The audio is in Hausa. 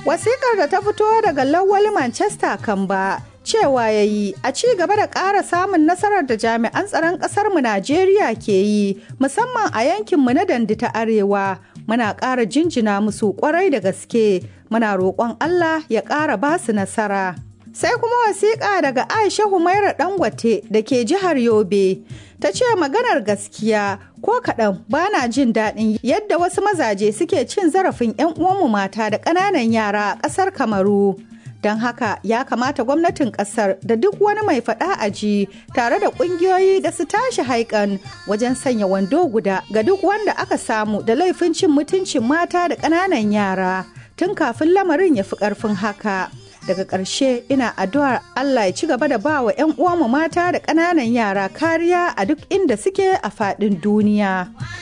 Wasikar da ta fito daga Lawal Manchester Kamba cewa ya yi a ci gaba da ƙara samun nasarar da jami'an tsaron ƙasarmu Najeriya ke yi musamman a yankinmu na dandi ta arewa muna ƙara jinjina musu ƙwarai da gaske muna roƙon Allah ya ƙara ba su nasara. Sai kuma wasiƙa daga Aisha Humaira Dangote da ke jihar Yobe ta ce maganar gaskiya ko kaɗan ba na jin daɗin yadda wasu mazaje suke cin zarafin 'yan uwanmu mata da ƙananan yara a ƙasar Kamaru. don haka ya kamata gwamnatin kasar da duk wani mai faɗa a ji tare da ƙungiyoyi da su tashi haikan wajen sanya wando guda ga duk wanda aka samu da laifin cin mutuncin mata da ƙananan yara tun kafin lamarin ya fi ƙarfin haka daga ƙarshe ina addu'ar Allah ya ci gaba da ba wa 'yan uwanmu mata da ƙananan yara kariya a duk inda suke a faɗin duniya.